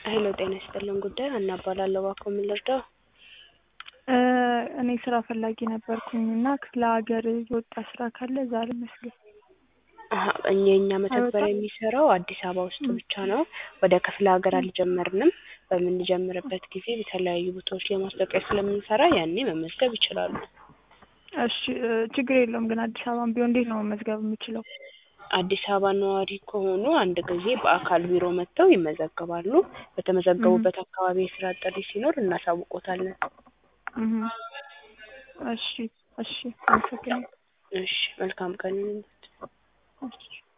ሄሎ ጤና ይስጥልን ጉዳይ ሀና እባላለሁ እባክዎ ምን ልርዳዎ እኔ ስራ ፈላጊ ነበርኩኝ እና ክፍለ ሀገር የወጣ ስራ ካለ እዛ ልመስገን አሀ እኛ የኛ መተግበሪያ የሚሰራው አዲስ አበባ ውስጥ ብቻ ነው ወደ ክፍለ ሀገር አልጀመርንም በምንጀምርበት ጊዜ የተለያዩ ቦታዎች ላይ ማስታወቂያ ስለምንሰራ ያኔ መመዝገብ ይችላሉ እሺ ችግር የለውም ግን አዲስ አበባም ቢሆን እንዴት ነው መመዝገብ የምችለው አዲስ አበባ ነዋሪ ከሆኑ አንድ ጊዜ በአካል ቢሮ መጥተው ይመዘገባሉ በተመዘገቡበት አካባቢ የስራ ጥሪ ሲኖር እናሳውቅዎታለን እሺ እሺ አመሰግናለሁ እሺ መልካም ቀን ይሁንልዎት እሺ